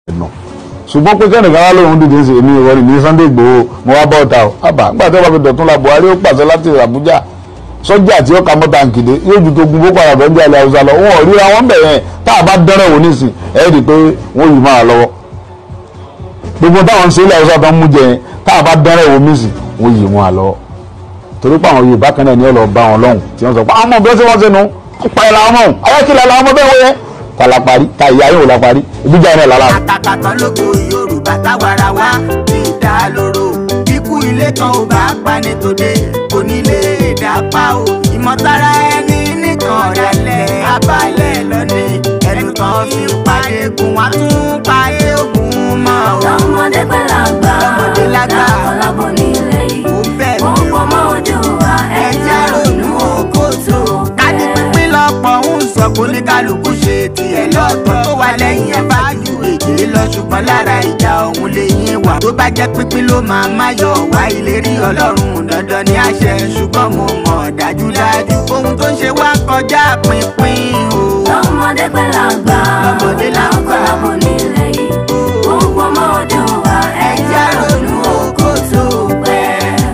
ẹ̀nà ṣùgbọ́n pé kẹ́nìkan wá lóhun dìde sí èmi ìwọ ní Sunday Igboho mo wá bọ́ ọ̀tá o àbá nígbà tí wọ́n fi dọ̀tún la Buhari ó pàṣẹ láti Àbújá sọ́jà tí ó ka mọ́ta nkìdé yóò ju tó gun boko haram ẹ̀ńdí alẹ́ haúsá lọ wọn ò ríra wọn bẹ̀ yẹn tá a bá dẹ́rẹ̀ wò nísìn ẹ̀ rí i pé wọ́n yìí máa lọ́wọ́ gbogbo táwọn ń ṣe ilẹ̀ haúsá tó ń mú jẹ yẹn tá a bá dẹ́rẹ̀ wò nísìn wọ́n yìí máa lọ́wọ́ torí pé àwọn Yorùbá kan náà ní ọ̀lọ́ bá wọn lọ́hùn tí wọ́n sọ pé àwọn ọmọ bí wọ́n ṣe wọ́n ṣe nu pa ẹ̀ làwọn ọmọ ayákìlẹ̀ làwọn ọmọ bẹ́ẹ̀ wọ́n yẹn ta la parí ta ìyá yóò la parí ibi jà náà lára. àtàkà kan lóko yorùbá táwara wá ti dá lóró ikú ilé kan ò bá pani tòde kò ní lè dá pa o ìmọ̀tara ẹni nìkan ọ̀dàlẹ̀ abalẹ̀ lọ́ni ẹnu kan fi pàdé gun wá tún pàdé ogun mọ́ o. lọ́mọdé pẹ̀lú àgbà Lọ́mọdé lágbà. lákọlábọ̀ nílé yìí ó bẹ́ẹ̀ ó ni pọ̀ mọ́ ojú wa ẹ̀jẹ̀ ronú oko tó. kájí pínpín lọ́pọ̀ ń sọ kó ní kálukú ṣe tiẹ̀ lọ́tọ̀ tó wà lẹ́yìn ẹ̀ bá ju èdè lọ ṣùgbọ́n lára ìjà òun lè yín wà. tó bá jẹ́ pínpín ló máa má yọ wá ìlérí ọlọ́run dandan ní àṣẹ ṣùgbọ́n mo mọ̀ dájúdájú ohun tó ń ṣe wá kọjá pínpín o. lọ́mọdé pẹ̀lú àgbà Lọ́mọdé lágbà. lákọlábọ̀ nílé yìí ó pọ̀ mọ́ ojú wa ẹ̀jẹ̀ ronú oko tó pẹ́.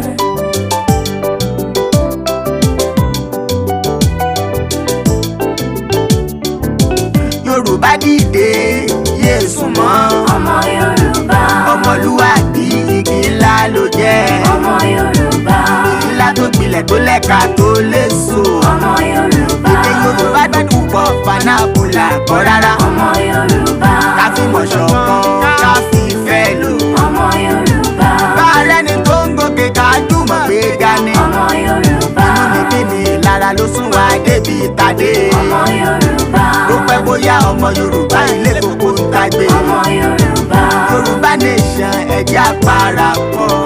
yorùbá dìde yéésù mọ́ ọmọ yorùbá ọmọlúwàbí igi ńlá ló jẹ́ ọmọ yorùbá igi ńlá tó gbilẹ̀ tó lẹ́ka tó léso ọmọ yorùbá èdè yorùbá gbẹ́dùn pọ̀ fanábùlà kọ́ rárá ọmọ yorùbá ká fi mọ̀ ṣọ̀kan ká fi ìfẹ́ lò ọmọ yorùbá bá a rẹ́ni tó ń gòkè ká jùmọ̀ gbé gani ọmọ yorùbá níbi ní lára ló sún wa débi tàdé ọmọ yorùbá ó pẹ́ bóyá ọmọ yorùbá ilé gbogbo ń tagbe ọmọ yorùbá yorùbá nation ẹ̀jẹ̀ àparapọ̀